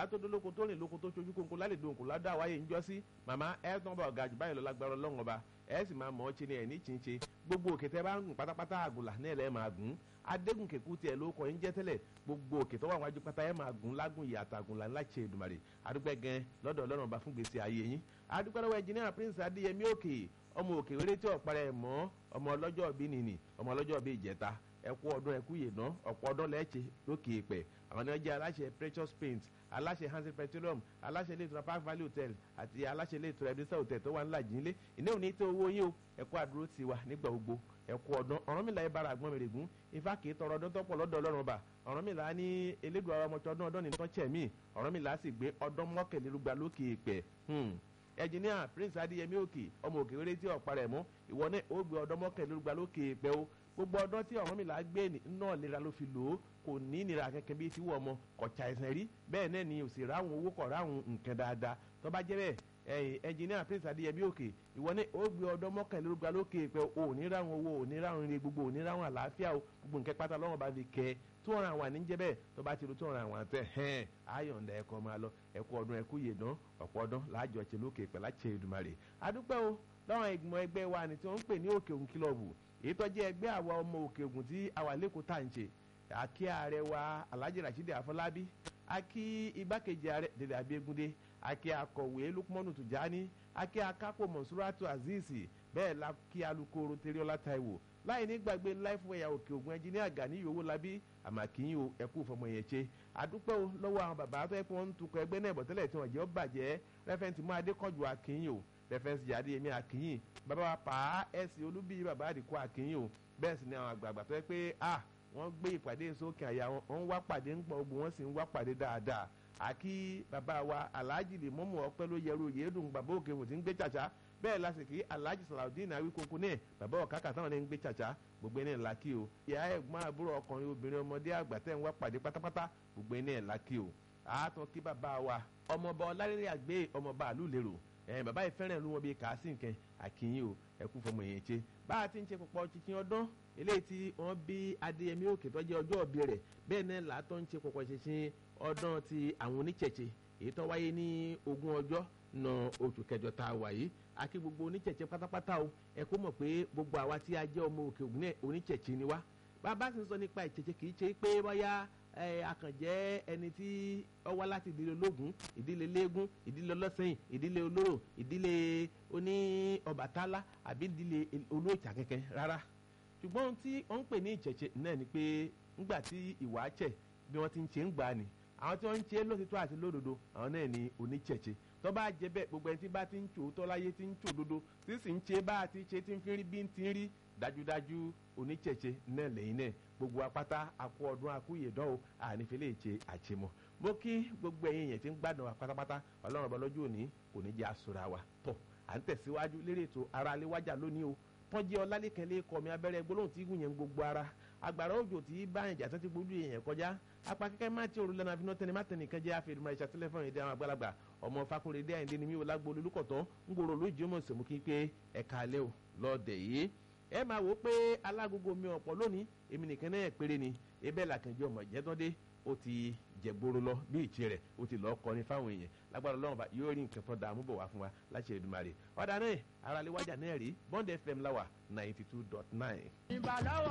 bàbá tó dólóko tó rìn lóko tó ṣojú kónkó lálẹ́ dòǹkó ládàá wáyé ń jọ́ sí màmá ẹ tán bá ọ̀gá jù báyìí lọ lágbára ọlọ́run ọba ẹ sì máa mọ̀ ọ́ ṣe ni ẹ̀ ní ṣinṣe gbogbo òkè tẹ́ bá ń gùn pátápátá àgùlà náà lẹ́ẹ̀ máa gùn adégún kẹkù tiẹ̀ ló kọ́ yín jẹ́ tẹ́lẹ̀ gbogbo òkè tó wà wájú pátá ẹ̀ máa gùn lágùn ìyá àtàgùn là ńlá ṣe Èdùmàrè adúpẹ́ gan lọ́dọ̀ ọlọ́run ọba fún gbèsè ayé yín adúpẹ́ lọ́wọ́ ẹnjìnìyà prince adéyẹmí òkè ọmọ òkè wéré tí ọ̀parẹ́ mọ́ ọmọ ọlọ́jọ́ bí nìní ọmọ ọlọ́jọ́ bí ìjẹta ẹkú ọdún ẹkú yèdná ọ̀pọ̀ ọdún lẹ́ẹ̀ṣẹ̀ lókè ìpẹ́ àwọn ni wọ́n jẹ́ aláṣẹ precious paint aláṣẹ hansen petroleum aláṣẹ ilé ìtura park valley hotel àti aláṣẹ ilé ìtura ebenezer hotel tó wà ńlá jínlé ìní òní tó owó yín o ẹkú àdúró ti wà nígbà gbogbo ẹkú ọdún Ọ̀rúnmìlà ẹ bára àgbọn mèrègún ifá kì í tọrọ ọdún tọpọ lọ́dọ̀ Ọlọ́run ọba Ọ̀rúnmìlà ní elédùn àwọn ọmọọṣọ ọdún ọdún nìkan chẹmí Ọ̀rúnmìlà sì gbé ọdún mọ́kànlélúgba lókè ìpẹ́ ẹnjìníà prince adéyẹmí òkè ọmọ òkè wéré tí ọ̀pá rẹ̀ mú ìwọ náà ó gbé ọdún mọ́kànlélúgba lókè ìpẹ́ o gbogbo ọdún tí Ọ̀rúnmìlà gbé náà lera ló fi lò ó kò ní ìnira kankan bíi ti wọ ọmọ kọ̀ọ̀chà ẹ̀sìn rí bẹ́ẹ̀ náà ni òsì ráhùn owó kọ̀ ráhùn nǹkan dáadáa tó bá jẹ́ bẹ́ẹ̀ ẹ̀yìn ẹnjìníà prince adéyẹmí òkè ìwọ ní ó gbé ọdún mọ́kànlélógún lókè pé o ò ní ráhùn owó ò ní ráhùn ire gbogbo ò ní ráhùn àlàáfíà o gbogbo nǹkan pátá lọ́wọ́ bá fi kẹ́ ẹ tó ọ̀ràn àwọn àníjẹ́ bẹ́ẹ̀ tó bá ti ru tó ọ̀ràn àwọn àtẹ hẹ́n ayọ̀ǹda ẹ̀kọ́ máa lọ ẹ̀kú ọdún ẹ̀kú yèdán ọ̀pọ̀ ọdún láàjọ ṣe lókè pẹ̀ láṣẹ Èdùmàrè adúpẹ́ o lọ́wọ́n ìgbìmọ̀ ẹgbẹ́ wa ni tí wọ́n ń pè ní òkè òun kílọ̀bù èyí tó jẹ́ ẹgbẹ́ àwa ọmọ òkè ògùn tí àwa lẹ́kọ̀ọ́ tá à ń ṣe àkí ààrẹ wa Alhaji Rasheed Afọlábí àkí igbákejì ààrẹ Dèdè Abíégúndé àkí akọ̀wé Lukmanu Tujani àkí akápò Monsuratu Azeez bẹ́ẹ̀ la kí alukoro Teriola Taiwo láì ní gbàgbé láìfọwọ́yà òkè ògùn ẹnjìníà Gani Owólabí àmàkíyìn o ẹkú fọmọ yẹn ṣe àdúpẹ́ o lọ́wọ́ àwọn bàbá tó yẹ kí wọ́n ń tukọ̀ ẹgbẹ́ náà bọ̀tẹ́lẹ̀ tí wọ́n jẹ́ ó bàjẹ́ rẹ́fẹ̀ntì mú adékọ̀jù àkíyìn o rẹ́fẹ̀nsì jáde yẹmí àkíyìn bàbá wa pa á ẹ̀sìn olúbí bàbá àdìkú àkíyìn o bẹ́ẹ̀ sì ni àwọn àgbààgbà tó yẹ pé a wọ́n gbé ìpàdé sókè àyà wọn wọ́n wá pàdé ń pọ̀ ogun wọ́n sì ń wá pàdé dáadáa àkí bàbá wa alhaji lè mọ́mú ọpẹ́ ló yẹru yéédùn bàbá òkè wò tí ń gbé tsàtsà bẹ́ẹ̀ lásìkò alhaji salaudeen awikoko náà bàbá ọ̀kákà táwọn ní ń gbé tsàtsà gbogbo ẹni ńlá kí o ìyá ẹ̀gbọ́n àbúrò ọkùnrin obìnrin ọmọdé àgbà tẹ̀ ń wá pàdé pátápátá gbogbo ẹni ńlá kí o àátọ́ kí bàbá wa ọmọọba ọlárẹ́rẹ́ àgbé ọmọọba àlùlérò ẹ̀ bàbá yìí fẹ́ràn ló wọn bíi kàásì nǹkan àkìyìn o ẹ̀kú fọmọ yẹn ṣe bá a ti ń ṣe pọ̀pọ̀ chikin ọdún eléyìí tí wọ́n bí adéyẹmí òkè tó jẹ́ ọjọ́ òbí rẹ̀ bẹ́ẹ̀ náà làátọ́ ń ṣe pọ̀pọ̀ chikin ọdún ti àwọn oníṣẹ̀ṣe èyí tó wáyé ní ogún ọjọ́ na oṣù kẹjọ tá a wà yìí àti gbogbo oníṣẹ̀ṣe pátápátá o ẹ kó mọ̀ pé gbogbo àwa tí a jẹ́ ọmọ òkè ògùn náà oníṣẹ̀ṣe ni wá bàbá sì ń sọ nípa ìṣẹ̀ṣe kì í ṣe pé bóyá akànjẹ́ ẹni tí ó wá láti ìdílé ológun ìdílé léegun ìdílé ọlọ́sẹ̀yìn ìdílé olóró ìdílé oní ọbàtálá àbí ìdílé olóòtà kẹ̀kẹ́ rárá ṣùgbọ́n ohun tí wọ́n ń pè ní ìṣẹ̀ṣe náà ni pé ńgbà tí ìwà ṣẹ̀ bí wọ́n ti ń ṣe ń gbà ni àwọn tí wọ́n ń ṣe lótìtọ́ àti lódodo àwọn náà ni oníṣẹ̀ṣe tó bá jẹ bẹ́ẹ̀ gbogbo ẹni tí bá ti ń tò tó láyé ti ń tò dodo tí sì ń ṣe bá a ti ṣe ti ń fi rí bí ń ti rí dájúdájú oníṣẹ̀ṣe náà lẹ́yìn náà gbogbo apáta akú ọdún akú ìyèdán o ànífẹ́lẹ́ ìṣe àṣemọ́ mo kí gbogbo ẹ̀yin yẹn ti ń gbádùn wa pátápátá ọlọ́run ọba lọ́jọ́ òní kò ní jẹ́ àsùnra wa tọ̀ à ń tẹ̀síwájú lérí ètò ara aléwájà lónìí o tọ́jú ọlálẹ́kẹ̀lẹ́ kọ́ mi abẹ́rẹ́ gbólóhùn tí gùn yẹn gbogbo ara agbára òjò tí bá yẹn jàtọ́ ti gbójú yẹn kọjá apá kẹ́kẹ́ má ti òrùlé náà fi náà tẹni má tẹni kan jẹ́ àfẹ́rùmọ́ ìṣà tẹlifọ̀n èdè àwọn àgbàlagbà ọmọ fakunrẹ́dẹ́ àyíndé ni mi ò lágbo olùkọ̀tọ́ ń gbòòrò lójú ọmọ ìsèmú kí pé ẹ̀ka alẹ́ ò lọ́ọ̀dẹ̀ yìí ẹ máa wò ó pé alágogo mi ọ̀pọ̀ lónìí èmi nìkan náà péré ni ebẹ́ làkànjẹ́ ọmọ ìjẹ́tọ́dé ó ti jẹgbóró lọ bí ìtì rẹ̀ ó ti lọ́ọ́ kọrin fáwọn èèyàn lágbára ọlọ́run bá yóò rí nǹkan tó dààmú bọ̀ wá fún wa láti Èdùmàrè ọ̀dà náà aráléwájà náà rí Bond FM láwà ninety two dot nine.